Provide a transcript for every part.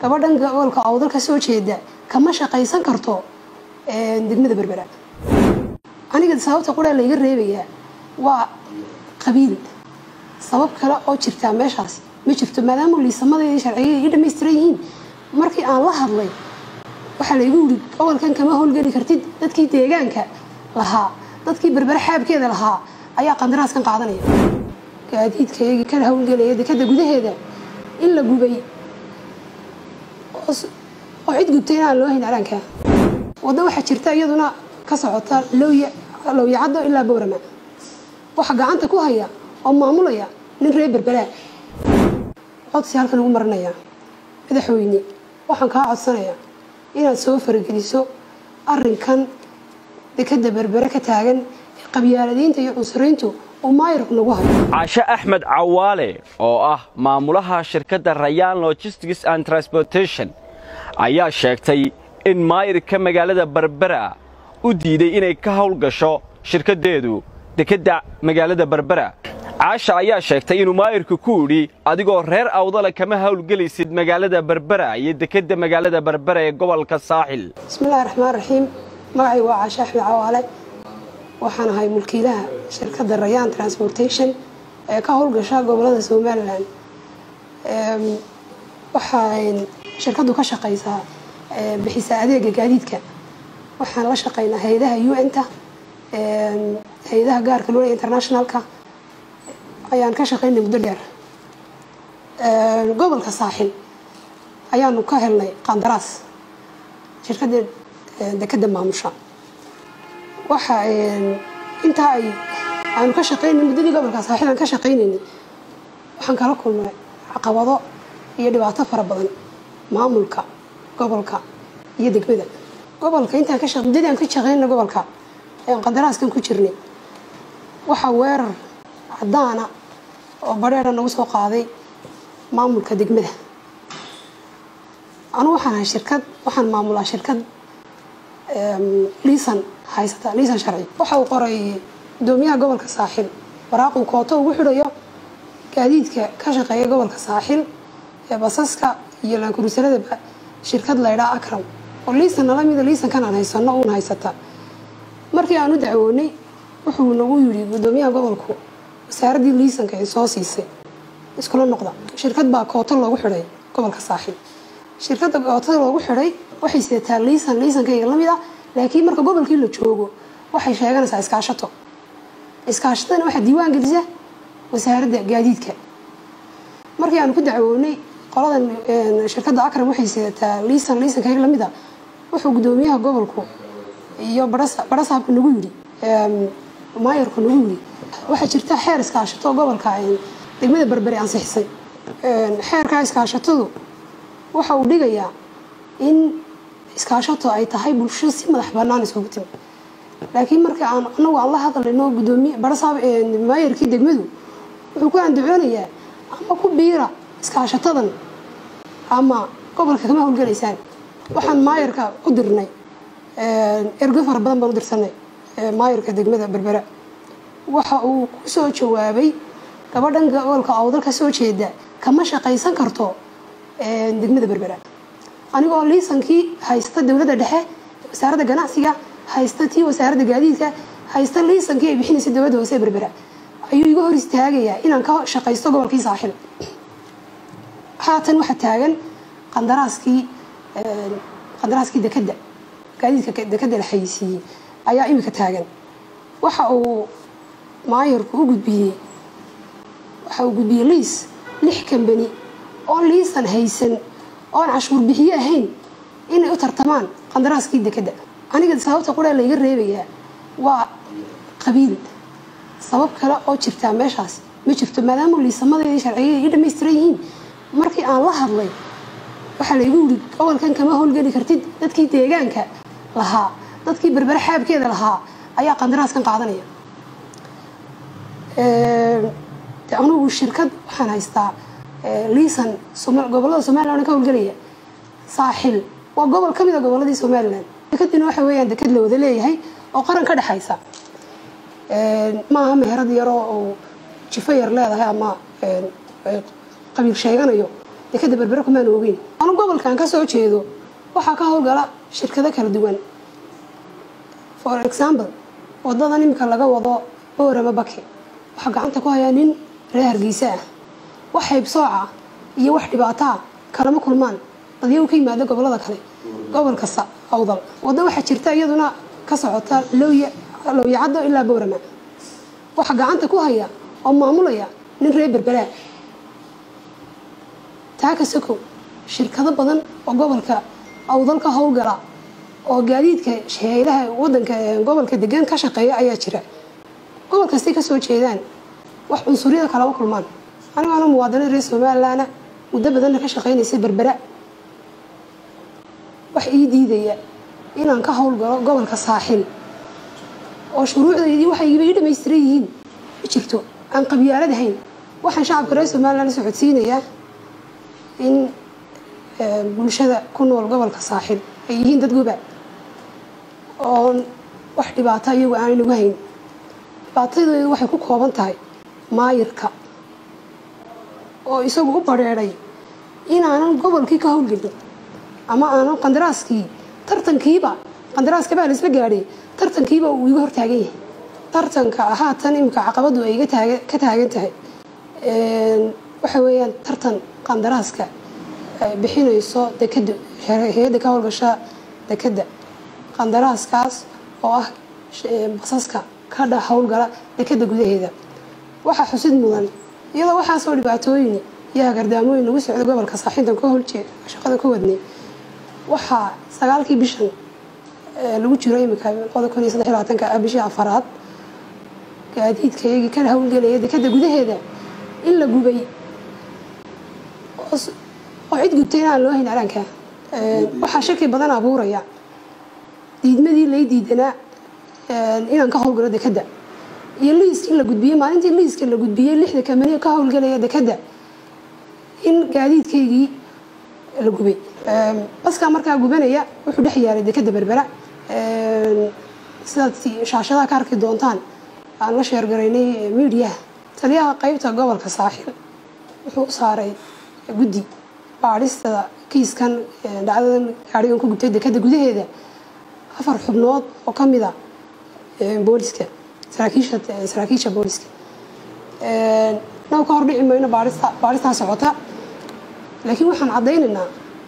gabadhan gobolka awdal ka soo jeeda kama shaqaysan karto degmada berbera aniga sababta qudhaa layga reebayaa waa qabiil sabab kale oo jirtaa meeshaas ma jirto maadaama liisamadeedii sharciga iga dhamaystiran yihiin markii aan la hadlay waxaa laygu yiri gobolkan kama howlgeli kartid dadkii deegaanka lahaa dadkii berbere xaabkeeda lahaa ayaa qandaraaskan qaadanaya gaadiidkayagii ka howlgelaya dekada gudaheeda in la gubay oo cid gubtay inaan loo hayn calaanka waddo waxaa jirta iyaduna ka socota lowyacaddo ilaa bowrama waxaa gacanta ku haya oo maamulaya nin reer berberaa codsi halkan ugu marinayaa madaxweyne waxaan kaa codsanayaa inaad soo farageliso arinkan dekada berbere ka taagan ee qabyaaladiinta iyo cunsuriintu uu maayirku nagu hayo cashe axmed cawaale oo ah maamulaha shirkadda rayaan logistics and transportation ayaa sheegtay in maayirka magaalada berbera u diiday inay ka howlgasho shirkaddeedu dekedda magaalada berbera caasha ayaa sheegtay inuu maayirku ku idhi adigoo reer awdale kama howlgelaysid magaalada berbera iyo dekedda magaalada berbera ee gobolka saaxil bismillahi raxmaan raxiim magacay waa caashe axmed cawaale waxaan ahay mulkiilaha shirkadda rayaan transportation ee ka howlgasha gobolada somalilan waxaa shirkaddu ka shaqaysaa bixisa adeega gaadiidka waxaan la shaqaynaa hay-adaha un-ta hay-adaha gaarka loola internationalka ayaan ka shaqaynay muddo dheer gobolka saaxil ayaanu ka helnay qandaraas shirkadda dekada maamusha waxa intaa ay aanu ka shaqaynay muddadii gobolka saaxil aan ka shaqaynaynay waxaan kala kulnay caqabado iyo dhibaato fara badan maamulka gobolka iyo degmada gobolka intaan ka muddadii aan ka shaqaynay gobolka ayaan qandaraaskan ku jirnay waxaa weerar cadaana oo badheera nagu soo qaaday maamulka degmada anugu waxaan ahay shirkad waxaan maamulaa shirkad liisan haysata liisan sharci waxa uu qoray gudoomiyaha gobolka saaxil waraaquu kooto ugu xidhayo gaadiidka ka shaqeeya gobolka saaxil ee basaska iyo laankurusaladaba shirkad laydhaa akram oo liisan nala mida liisankan aan haysano uun haysata markii aan u dacwoonay wuxuu nagu yidhi gudoomiyaha gobolku wasaaraddii liisanka ay soo siisay iskula noqda shirkad baa kooto loogu xidhay gobolka saaxil shirkadda kootada loogu xidhay waxay sidataa liisan liisankayga la mid ah laakiin marka gobolkii la joogo waxay sheeganaysaa iskaashato iskaashatadana waxaa diiwaan gelisa wasaaradda gaadiidka markii aanu ku dacwoonay qoladan shirkadda akram waxay sidataa liisan liisankayga la mid ah wuxuu gudoomiyaha gobolku iyo barasaabku nagu yidhi maayarku nagu yidhi waxaa jirta xeer iskaashato gobolka degmada berbere ansixisay xeerkaa iskaashatadu waxa uu dhigayaa in iskaashato ay tahay bulsho si madax banaan isugu timi laakiin marka aan anagu aan la hadlayno gudoomiye barasaab maayarkii degmadu wuxuu ku andacoonayaa ama ku biira iskaashatadan ama gobolka kama howlgalaysaan waxaan maayarka u dirnay ergo fara badan baan u dirsanay maayarka degmada berbera waxa uu ku soo jawaabay gabadhan gobolka awdal ka soo jeeda kama shaqaysan karto degmada berbera anigoo liisankii haysta dowladda dhexe wasaaradda ganacsiga haysta tii wasaaradda gaadiidka haysta liisankii ay bixinaysa dowladda hoose berbera ayuu iga hor istaagayaa inaan ka shaqaysto gobolkii saaxil haatan waxaa taagan qandaraaskii qandaraaskii dekadda gaadiidka dekadda la xayisiiyey ayaa imika taagan waxa uu maayarku u gudbiyey waxa uu gudbiyey liis lix kambani oon liisan haysan oon cashuur bixiye ahayn inay u tartamaan qandaraaskii dekadda aniga sababta qudhaa layga reebayaa waa qabiil sabab kale oo jirtaa meeshaas ma jirto maadaama liisamadeedii sharciga iga dhamaystiran yihiin markii aan la hadlay waxaa laygu yiri gobolkan kama howlgeli kartid dadkii deegaanka lahaa dadkii berbere xaabkeeda lahaa ayaa qandaraaskan qaadanaya anugu shirkad waxaan haystaa liisan gobolada somalilan ka howlgelaya saaxil waa gobol ka mid a goboladii somalilan dekadina waxa weeyaan dekad la wada leeyahay oo qaran ka dhexaysa maaha meherad yaroo oo jifo yar leedahay ama qabiil sheeganayo dekada berbere kumaan ogeyn anu gobolkan ka soo jeedo waxaa ka howlgala shirkado kala duwan for example wadadan imika laga wado boorama bake waxaa gacanta ku hayaa nin reer hargeysa ah wax haybsooca iyo wax dhibaataa kalama kulmaan badiyagu ka yimaada gobolada kale gobol kasta awdal waddo waxaa jirta iyaduna ka socota lowyacaddo ilaa boorama waxaa gacanta ku haya oo maamulaya nin reer berberaa taaka sokow shirkado badan oo gobolka awdal ka howlgala oo gaadiidka shaheylaha wadanka gobolka degan ka shaqeeya ayaa jira gobol kastay kasoo jeedaan wax cunsuryada kalama kulmaan anigaana muwaadiniin reer somalilandna muddo badanna ka shaqeynaysay berbera wax ii diidaya inaan ka howlgalo gobolka saaxil oo shuruucdaydii waxay ii dhamaystiran yihiin ma jirto aan qabyaalad ahayn waxaan shacabka reer somaliland socodsiinayaa in bulshada ku nool gobolka saaxil ay yihiin dad goba oon wax dhibaato iyagu aanay nagu hayn dhibaatadeedu waxay ku kooban tahay maayirka oo isagu u badheedhay inaanan gobolkii ka howlgelin ama aanan qandaraaskii tartankiiba qandaraaska baa la isla gaadhay tartankiiba uu iga hortaagan yahay tartanka haatan imika caqabadu ay ka taagan tahay waxa weeyaan tartan qandaraaska bixinayso dekada hay-adda ka howlgasha dekada qandaraaskaas oo ah basaska ka dha howlgala dekada gudaheeda waxaa xusid mudan iyadoo waxaasoo dhibaatooyin iyo hagardaamooyin lagu socdo gobolka saaxiintan ka howljeed shaqada ka wadnay waxaa sagaalkii bishan lagu jiro imika labada kun iyo saddex iyo labaatanka ah bishii afaraad gaadiidka iyagii ka howlgelaya dekada gudaheeda in la gubay oo cid gubtay in aan loo hayn araanka waxaa shaki badan abuuraya diidmadii lay diidanaa inaan ka howlgalo dekada iyo liiskii la gudbiyey maalintii liiska la gudbiyey lixda kamaniya ka howlgalaya dekada in gaadiidkaygii la gubay baskaa markaa gubanaya wuxuu dhex yaalay dekada berbera sidaad shaashadaha ka arki doontaan aan la sheergaraynay miidiyaha taliyaha qeybta gobolka saaxil wuxuu u saaray guddi baadhista kiiskan dhacdadan gaarigan ku gubtay dekada gudaheeda afar xubnood oo ka mid a booliska saraakiisha saraakiisha booliska noo ka hordhici mayno baadhista baadhistaa socota laakiin waxaan caddaynaynaa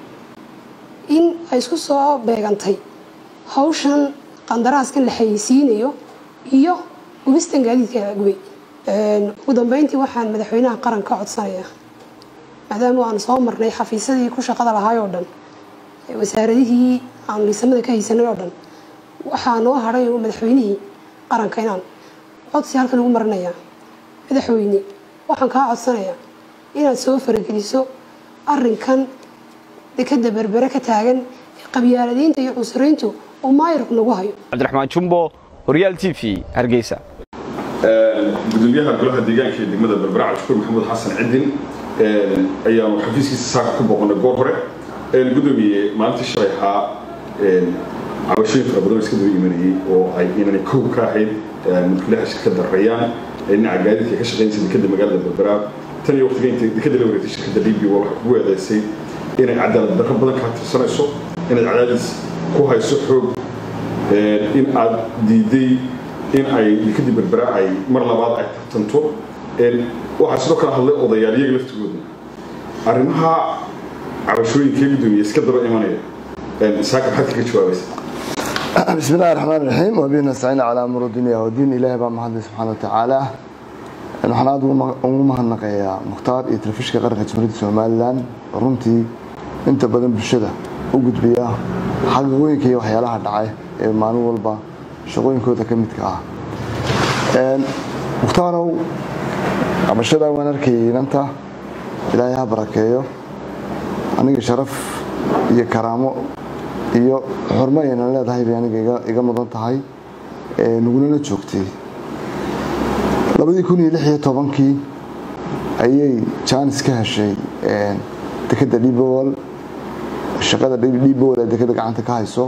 in ay isku soo beegantay hawshan qandaraaskan la xayeysiinayo iyo gubistan gaadiidka gubay ugu dambeyntii waxaan madaxweynaha qaran ka codsanayaa maadaama aan soo marnay xafiisyadii ku shaqada lahaay oo dhan wasaaradihii aan liisamada ka haysanay oo dhan waxaa noo hadhay madaxweynihii qaranka inaan codsi halkan ugu marinayaa madaxweyne waxaan kaa codsanayaa inaad soo farageliso arinkan dekada berbere ka taagan ee qabyaaladiinta iyo cunsuriintu uu maayirku nagu hayo cabdiraxmaan jumbo horyaal t v hargeysa gudoomiyaha golaha deegaanka ee degmada berbera cabdishukuur maxamuud xasan cidin ayaanu xafiiskiisa saaka ku booqanay goor hore gudoomiye maalintii shalay ahaa cabashooyin fara badan iska daba imanayay oo ay inanay kow ka ahayd mulkiilaha shirkadda rayaan ee dhinaca gaadiidka ka shaqaynaysa dekada magaalada berbera tan iyo waqtiga inta dekada la wareegtay shirkadda libiya waa waxay kugu eedeysay inay cadaalad darro badan kaa tirsanayso inaad cadaadis ku hayso xoog in aad diiday in ay dekadii berbera ay mar labaad ay tartanto waxaa sidoo kale hadlay odayaal iyaga laftigooda arrimaha cabashooyinkee gudoomiye iska daba imanaya saaka maxaad kaga jawaabaysa بسم الله الرحمن الرحيم وبه نستعين على امر الدنيا والدين ilaahay baa mahadlay subxaana watacaala waxaan aada ugu mahadnaqayaa mukhtaar iyo telefishka qaranka jamhuuriyadda somalilan runtii inta badan bulshada u gudbiya xaqiiqooyinka iyo waxyaalaha dhacay ee maalin walba shaqooyinkooda ka midka ah muhtaarow qabashada waan arkayay inanta ilaahay ha barakeeyo aniga sharaf iyo karaamo iyo xurmo aynan leedahay bay aniga iga mudan tahay nagulana joogtay labadii kun iyo lix iyo tobankii ayay jaanis ka heshay dekada dhibowal shaqada dhibowal ee dekada gacanta ka hayso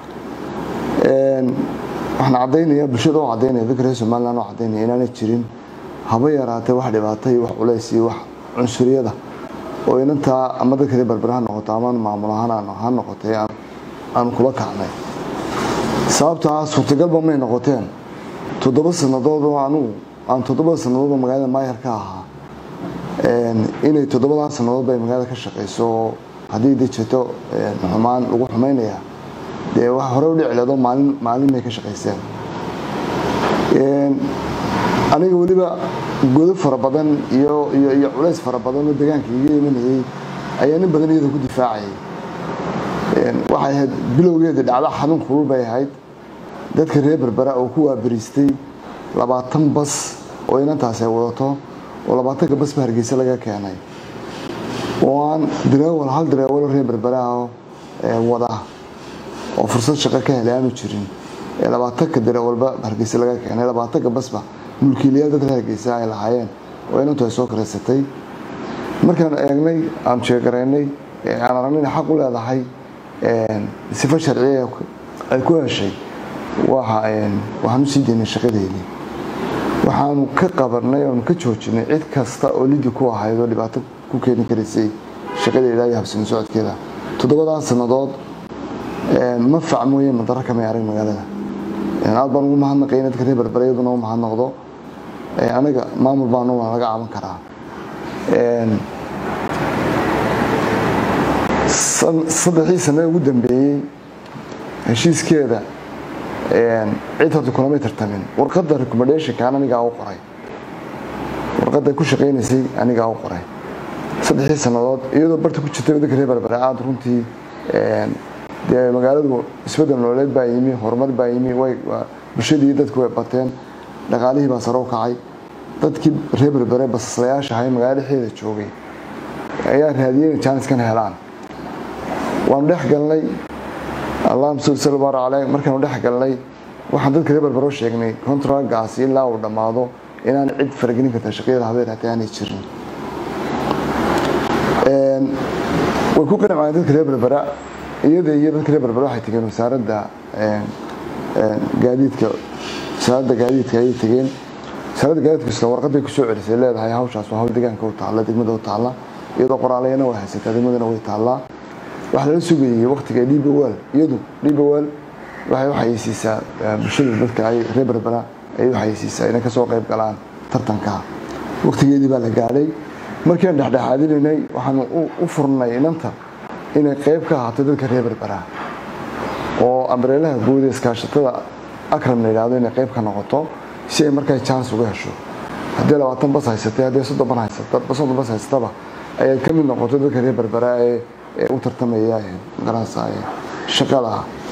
waxaan caddaynaya bulshada oo caddaynaya dadka reer somaliland oo caddaynaya inaanay jirin haba yaraatee wax dhibaato iyo wax culays iyo wax cunsuriyada oo inantaa ama dadka reer berbera ha noqoto ama maamul ahaan ha noqotay aan kula kacnay sababtaa suurtagalba may noqoteen toddoba sannadood oo anugu aan toddobada sannadoodoo magaalada maayar ka ahaa inay toddobadan sannadood bay magaalada ka shaqayso oo haddii de jirto xumaan lagu xumaynaya dee wax hore u dhici leedo maalin maalin bay ka shaqayseen aniga weliba godo fara badan iyo iyo iyo culays fara badan oo deegaanka iga imanayay ayaa nin badan iyada ku difaacayay waxay ahayd bilowgeeda dhacdo xanuun kulul bay ahayd dadka reer berbera oo ku waabariistay labaatan bas oo inantaasi ay wadato oo labaatanka basba hargeysa laga keenay oo aan dareewal hal dareewalo reer berberaah wada oo fursad shaqo ka helay aanu jirin ee labaatanka dareewalba hargeysa laga keenay labaatanka basba mulkiilayaal dad reer hargeysa ay lahaayeen oo inantu ay soo karaysatay markaan eegnay aan sheegaraynay aan aragnayna xaq u leedahay sifo sharciya ay ku heshay waxaan u sii daynay shaqadeydii waxaanu ka qabanay oonu ka joojinay cid kasta oo lidi ku ahayd oo dhibaato ku keeni karaysay shaqadeeda iyo habsami socodkeeda toddobadan sannadood mafac mooye madaro kamay arag magaalada aad baan ugu mahadnaqay dadka reer berbera iyaduna u mahadnaqdo anaga maamul baanu laga caban karaa saddexdii sane ugu dambeeyey heshiiskeeda cid horta kulamay tartamin warqadda recommendationkan anigaa u qoray warqadda ku shaqaynaysay anigaa u qoray saddexdii sannadood iyadoo barta ku jirtay waddanka reer berbera aada runtii dee magaaladu isbedel nololeed baa yimi horumar baa yimi way bulshadii dadku way bateen dhaqaalihii baa sare u kacay dadkii reer berbere basaslayaasha ahay magaalo dhexdeeda joogay ayaa raadiyey inay jaaniskan helaan waanu dhex galnay allahuma salli sal baar caleyh markaanu dhex galnay waxaan dadka reer berbero sheegnay contragaasi ilaa uu dhammaado inaan cid faragelin karta shaqyada habeen hataa aanay jirin way ku qancayeen dadka reer berbera iyada iyo dadka reer berbera waxay tegeen wasaaradda gaadiidka wasaaradda gaadiidka ayay tegeen wasaaradda gaadiidka isla warqaday kusoo celisay leedahay hawshaas waa hawl deegaanka u taalla degmada u taalla iyadoo qoraalayana way haysataa degmadana way taallaa waxaa lala sugayay waqtiga dhibawal iyadu dhibawal waxay u xayeysiisaa bulshada dadka ay reer berbera ayay u xayeysiisaa inay kasoo qayb galaan tartanka waqtigeedii baa la gaadhay markiiaan dhexdhexaadinaynay waxaanu u furnay inanta inay qayb ka ahaato dadka reer berbera oo ambareelaha guud ee iskaashatada akram la yidhahdo inay qayb ka noqoto si ay markaa chance uga hesho haddii labaatan bas haysatay haddii soddon ban haysata soddon bas haysataba ayaad ka mid noqoto dadka reer berbera ee ee u tartamaya magaranaysa shaqada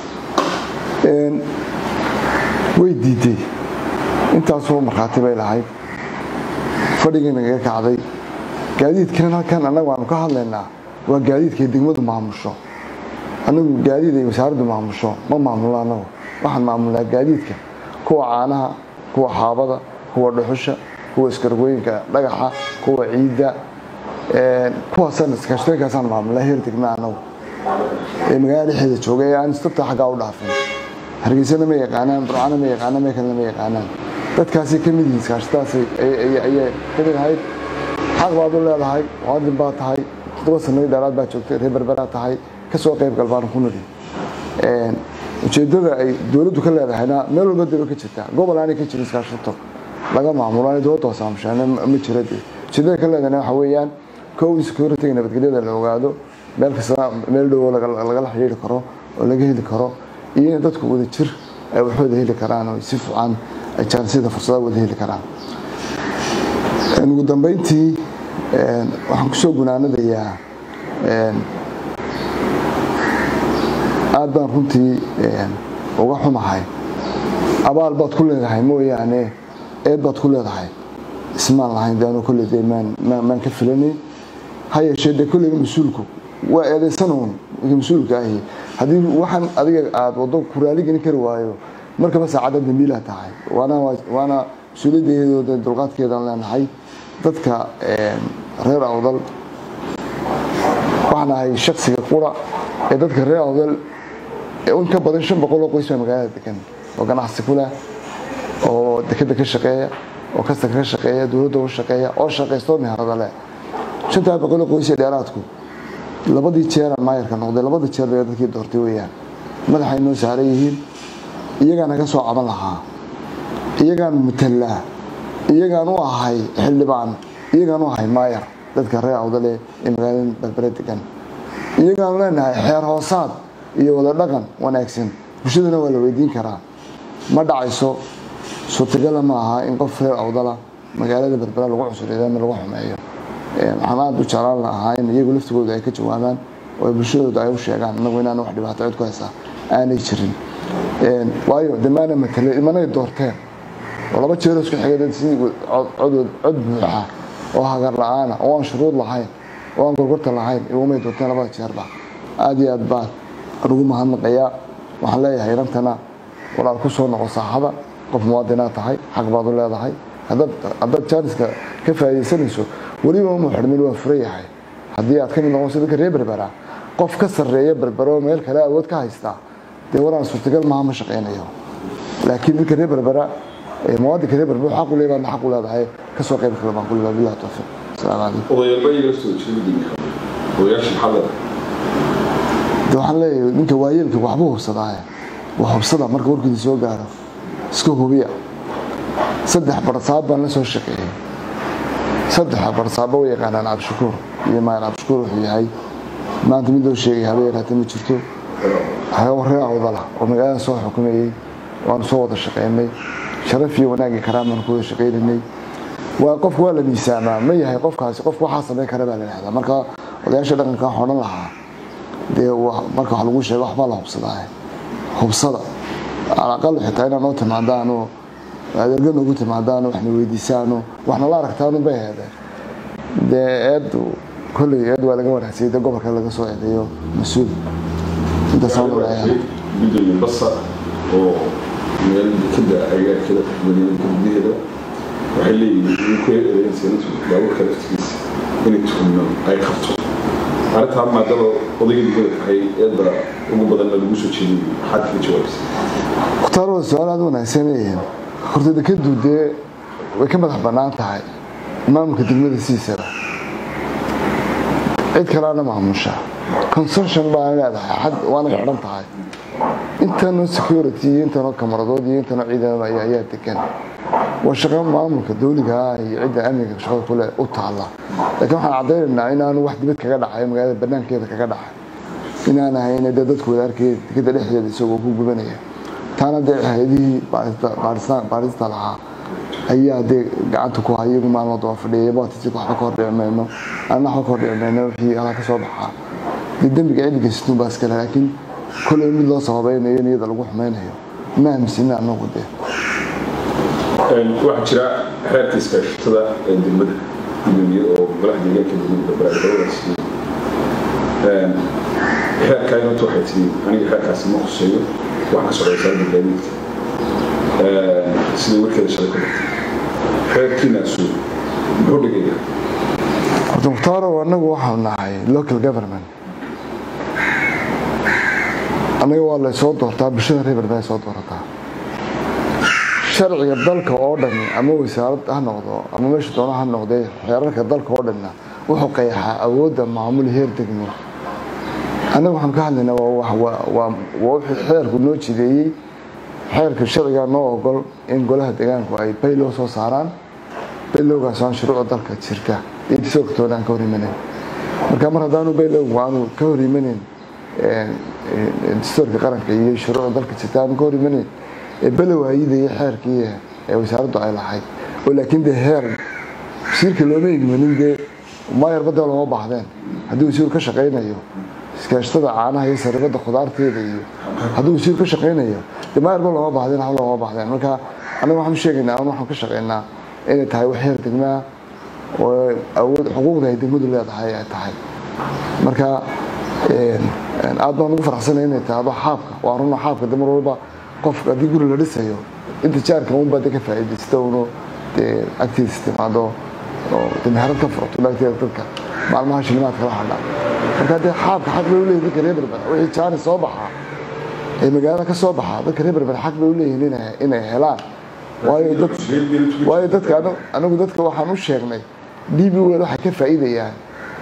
way diiday intaasoo markhaati bay lahayd fadhigii nagaga kacday gaadiidkan halkan annagu aanu ka hadlaynaa waa gaadiidkay degmadu maamusho anagu gaadiid ay wasaaraddu maamusho ma maamulno anagu waxaan maamulnaa gaadiidka kuwa caanaha kuwa xaabada kuwa dhuxusha kuwa iskargooyinka dhagaxa kuwa ciidda kuwaasaan iskaashatooyinkaasaan maamulnaa heer degma anagu ee magaalada dhexeeda jooga ee aan istabta xaggaa u dhaafin hargeysana ma yaqaanaan burcana ma yaqaanaan meel kalena ma yaqaanaan dadkaasay ka mid yihiin iskaashatadaas ayay ka mid ahayd xaq baad u leedahay muwaadin baa tahay toddoba sanadii dheeraad baa joogtay reer berberaa tahay kasoo qayb gal baan ku nidhi ujeedada ay dowladdu ka leedahayna meel walba daba ka jirtaa gobol aanay ka jirin iskaashato laga maamulo aanay dowladda hoos aamushaan ma jira dee ujeedada ka leedahayna waxa weeyaan kow in security nabadgelyada la ogaado meel kasta meel dhowo lagala xidhiiri karo oo laga heli karo iyo in dadku wada jir ay waxooda heli karaan oo si fiican ay jaansiyada fursadaha wada heli karaan ugu dambeyntii waxaan kusoo gunaanadayaa aad baan runtii uga xumahay abaal baad ku leedahay mooyaane eed baad ku leedahay ismaan lahayn de anuu kolley de maan ka filanay ha yeeshee de kolleyga mas-uulku waa eedaysanoon mas-uulka ahi haddii waxaan adiga aada waddo ku raaligelin kari waayo markaba saacadda dambiilaa tahay waana mas-uuliyaddeedooda dulqaadkeedaan leenahay dadka reer awdal waxaan ahay shaksiga qura ee dadka reer awdal in ka badan shan boqol oo qoys baa magaalada degan oo ganacsi ku leh oo dekeda ka shaqeeya oo kasta ka shaqeeya dowladda u shaqeeya oo shaqaysto meherada leh shantaa boqoloo qoysee dheeraadku labadii jeeraan maayarka noqday labada jeer bay dadkii doortay weeyaan madaxay noo saaran yihiin iyagaa naga soo caban lahaa iyagaan matallaa iyagaan u ahay xildhibaan iyagaan u ahay maayar dadka reer awdale ee magaalada berbere degan iyagaanu leenahay xeer hoosaad iyo wada dhaqan wanaagsan bulshadana waa la weydiin karaa ma dhacayso suurtagala ma aha in qof reer awdala magaalada berbera lagu cusuriyo ama lagu xumeeyo waxaan aada u jeclaan lahaa in iyagu laftigooda ay ka jawaabaan oo bulshadooda ay u sheegaan inagu inaan wax dhibaato cid ku haysaa aanay jirin waayo de maana matale imanay doorteen oo laba jeeroo isku xigay dad si cod buuxa oo hagar la-aana oo aan shuruud lahayn oo aan gorgorta lahayn igumay doorteen labada jeerba aada iyo aad baan ugu mahadnaqayaa waxaan leeyahay inantana walaal ku soo noqo saaxada qof muwaadinaad tahay xaq baad u leedahay haddaad jaaniska ka faa'iidaysanayso weliba uma xidhmin waa fura yahay haddii aad ka mid noqonayso dadka reer berbera qof ka sarreeya berbero meel kale awood ka haystaa dee walaan suurtagal maaha ma shaqaynayo laakiin dadka reer berbera muwaadinka reer berbera xaq u leeyahay xaq u leedahay kasoo qayb kale baan ku leeyahay billahi tawfiiq asalaamu calaykum odayaalba iyaga soo jeedin odayaasha maxaa de waxaan leeyahay ninka waayeelka waxbuu hubsadaaye waa hubsada marka warkiisa soo gaaro iska hubiya saddex barsaab baan la soo shaqeeyey saddexa barsaabo way yaqaanaan cabdishakuur iyo maayar cabdishakuur wuxuu yahay maanta mid loo sheegay haba yaraatee ma jirto reer awdala oo magaalada soo xukumayey waanu soo wada shaqeynay sharaf iyo wanaag iyo karaam baanu ku wada shaqeynaynay waa qofku waa la miisaamaa ma yahay qofkaasi qofku waxaa samayn kara baa la yidhahdaa marka odayaasha dhaqanka waxaan odhan lahaa dee marka wax lagu sheego waxbaa la hubsadaa hubsada alaqal xitaa inaa noo timaadaano adeerga noogu timaadaano waxna weydiisaano waxna la aragtaanu bay heedeen dee eed kolley eed waa laga wanaagsanay dee gobolka laga soo eedeeyo mas-uul intaasaan leeyahay gudoomiye basa oo magaalada dekada agaarkeeda magaalada gudaheeda waxay leeyihiin in ku eedeeyeen sanadku baabuurka laftigiisa inay tuhumno ay qabto arrintaa maadaba odayga degmada tahay eedda ugu badanna lagu soo jeedin maxaad kaga jawaabaysa mukhtaar waa su-aal aada wanaagsan yihiin horta dekadu dee way ka madax bannaan tahay maamulka degmada siisaba cid kaleana maamusha consortion baan leedahay xad waana xidhan tahay intanoo security iyo intanoo kamaradood iyo intanoo ciidan ayaa degan waa shaqo maamulka dawliga ah iyo cidda amniga shaqada kule u taala laakiin waxaan caddaynaynaa inaanu wax dibad kaga dhacay magaalada banaankeeda kaga dhacay inaan ahayn dee dadku wada arkaya dekada dhexdeeda isagoo ku gubanaya taana dee hay-adihii baarista lahaa ayaa dee gacanta ku hay iyagu maalmo daba fadhiyay baatisi waxba ka hordhici mayno anna waxba ka hordhici mayno wixii halaa ka soo baxaa dee dembiga ciddiga situun baa iskale laakiin kolley mid loo sababaynayo in iyada lagu xumaynayo ma aaminsanna anagu dee waxaa jira xeerka iskaashatada ee degmada gudoomiye oo golaha deegaanka degmada barbaargabadaas xeerkaa inanta waxay tiri aniga xeerkaasi ma khuseeyo waxaan ka socda wasaaradda gaadiidka sida warkeeda shalay ku dhigtay xeerkiinaasu muxuu dhigayaa horta mukhtaaro annagu waxaanu nahay local government annaga waa laysoo doortaa bulshada reer berbera soo doorataa sharciga dalka oo dhan ama wasaarad ha noqdo ama meesha doona ha noqdee xeerarka dalka oo dhanna wuxuu qeexaa awoodda maamul heer degmo annaga waxaanu ka hadlaynaa waa wixii xeerku noo jideeyey xeerka sharcigaa noo ogol in golaha deegaanku ay baylow soo saaraan baylowgaas aan shuruucda dalka jirta iyo disoogtoona aan ka hor imanayn marka mar haddaanu baylowgu aanu ka hor imanayn distoorka qaranka iyo shuruucda dalka jirta aanu ka hor imanayn below hayidaya xeerkii ee wasaaraddu ay lahayd oo laakiin dee heer wasiirka looma igmanin dee maayar badda looma baahdeen haddii wasiiru ka shaqaynayo iskaashtada caanaha iyo saribada khudaarteeda iyo hadduu wasiiru ka shaqaynayo dee maayarba looma baahdeen hal looma baahdeen marka anaga waxaan sheegaynaa ama waxaan ka shaqaynaa inay tahay wax heer degmaa oo awood xuquuqda ay degmadu leedahay ay tahay marka aad baan ugu faraxsanay inay tahdo xaabka waa runa xaabka de mar walba qofka haddii guri la dhisayo inta jaarka unbaa de ka faa'iidaysta uno dee agtiisa timaado oo de meherad ka furato agteeda dadka maalmaha shilimaad kala hadha marka dee xaabka xaq bay uleeyihin dadka reer berbera wixii jaani soo baxaa ee magaalada ka soo baxaa dadka reer berbera xaq bay uleeyihin inay helaan waayo dadka anagu dadka waxaan u sheegnay d b wel waxay ka faa'iidayaan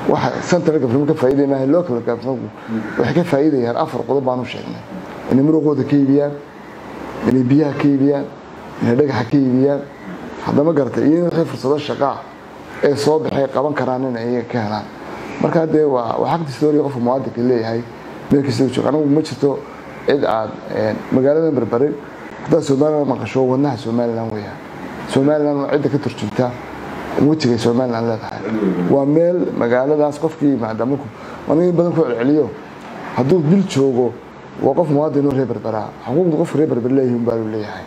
waxa central government ka faa'iiday maaha local government waxay ka faa'iidayaan afar qodob baan u sheegnay inay muruqooda ka iibiyaan inay biyaha ka iibiyaan inay dhagaxa ka iibiyaan haddama garata iyo in wixii fursado shaqaa ee soo baxay qaban karaan in ay ka helaan marka dee waa waa xaq distooriga qofka muwaadinka leeyahay meel kasta uu joogo anigu ma jirto cid aad magaaladan berberin haddaad somaliland maqasho wadnaha somaliland weeyaan somaliland waa cidda ka turjunta wejigay somaliland leedahay waa meel magaaladaas qofkii maadaama aniga in badan ku celceliyo hadduu bil joogo waa qof muwaadin oo reer berberaa xuquuqda qofka reer berber leeyihin baa uu leeyahay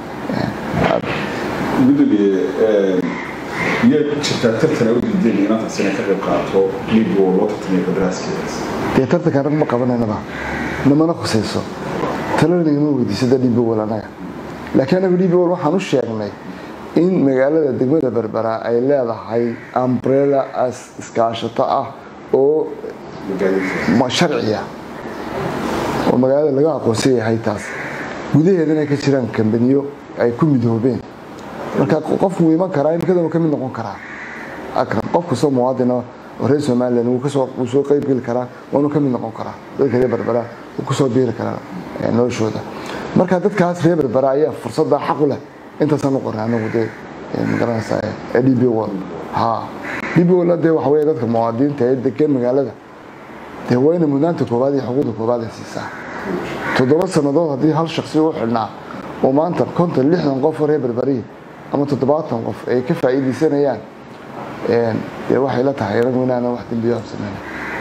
gudoomiye miyaad jirtaa tartana u diideen inantaas inay ka qayb qaato liigo loo tartamaya qadaraaskeedaas dee tartanka rag ma qabanaynaba namana khusayso talana igama weydiisada dhibowal anaga laakiin anagu dhibowal waxaan u sheegnay in magaalada degmada berbera ay leedahay umbrella as iskaashato ah oo sharciya oo magaalada laga aqoonsan yahay taas gudaheeda inay ka jiraan kambaniyo ay ku midoobeen marka qofku wuu iman karaa imikadan ka mid noqon karaa qof kastoo muwaadina oo reer somaliland wuu kasoo wuu soo qayb geli karaa waanu ka mid noqon karaa dadka reer berbera wuu kusoo biiri karaa noloshooda marka dadkaas reer berbera ayaa fursadda xaq u leh intaasaan u qornay anagu dee magaranaysaa ee d b wall ha d b wall dee waxa weeye dadka muwaadiniinta ee degan magaalada dee waa inay mudnaanta koowaad iyo xuquuqda koowaad ay siisaa toddoba sannadood haddii hal shaksi u xidhnaa oo maanta konton lixdan qof oo reer berberiya ama toddobaatan qof ay ka faa'iidaysanayaan dee waxay la tahay anagu inaana wax dembiyo absameyn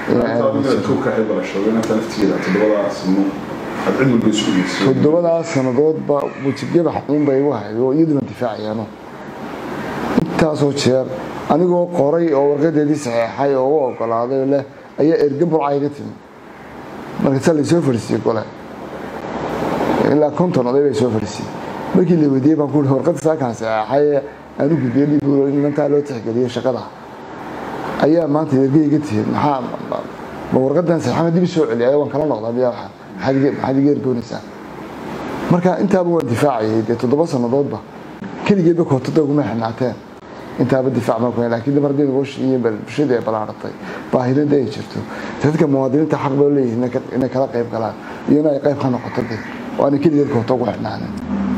toddobadaas sannadoodba wejigabax uunbay igu hayd oo iyaduna difaacayaano intaasoo jeer anigoo qoray oo warqadeedii saxeexay oo u ogolaaday leh ayaa erge burca iga timi markaasaa laysoo fadhiisiyey gole ilaa konton oday bay soo fadhiisiyey markii la weydiiyey baan ku uri warqadda saakaan saxeexay aan u gudbiyey dhib inantaa loo tixgeliyey shaqada ayaa maanta erge iga tihiin maxaa ma warqadan saxeexana dib soo celiyay waan kala noqdaa miyaa waxaa maxaad iga ergoonaysaa marka intaaba waan difaacayay dee toddoba sannadoodba keligeedba kootada uguma xinaateen intaaba difaac ma kuna laakiin mar haddii nagooshii bulshadii ay balaaratay baahidada ay jirto dadka muwaadiniinta xaq bay leeyihiin inay kala qayb galaan iyo in ay qayb ka noqoto dee oo aanay keligeed koota ugu xidhnaanin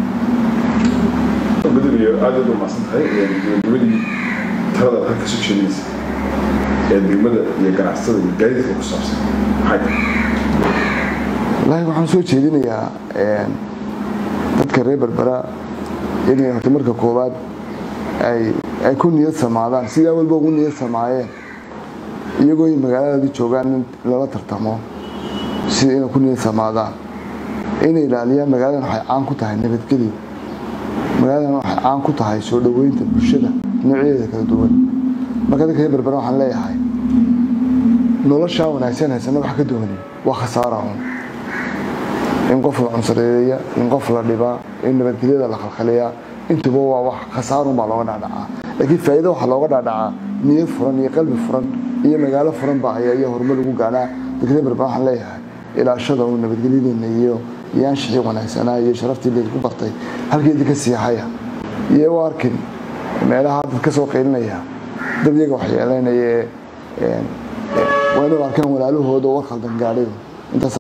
gudoomiye aad aad u mahadsan tahay gabagabadii talada aad halka soo jeedinaysa ee degmada iyo ganacsatada iyo gaadiidka ku saabsan maxay tahay wallaahi waxaan soo jeedinayaa dadka reer berbera inay horta marka koowaad ay ay ku niyad samaadaan sidaa walba ugu niyad samaayeen iyagoo ay magaaladaadii joogaan in lala tartamo sida inay ku niyad samaadaan inay ilaaliyaan magaaladan waxay caan ku tahay nabadgelyo magaaladan waxay caan ku tahay soo dhoweynta bulshada noocyadeeda kala duwan marka dadka reer berbera waxaan leeyahay noloshaa wanaagsan haysana wax ka dooni waa khasaara un in qof la cunsareeya in qof la dhibaa in nabadgelyada la khalkhaliyaa intuba waa wax khasaarun baa looga dhacdhacaa laakiin faa'iido waxaa looga dhacdhacaa niyad furan iyo qalbi furan iyo magaalo furan baa ayaa iyo horumar lagu gaanaa dadka berber waxaan leeyahay ilaashada uu nabadgelyadeena iyo iyo anshixii wanaagsanaa iyo sharaftii laydinku bartay halkeedii ka siixaya iyo u arkin meelaha dad ka soo qaylinaya dad iyaga waxyeeleynaya waa inuu arkaan walaalahooda oo war khaldan gaadhay intaas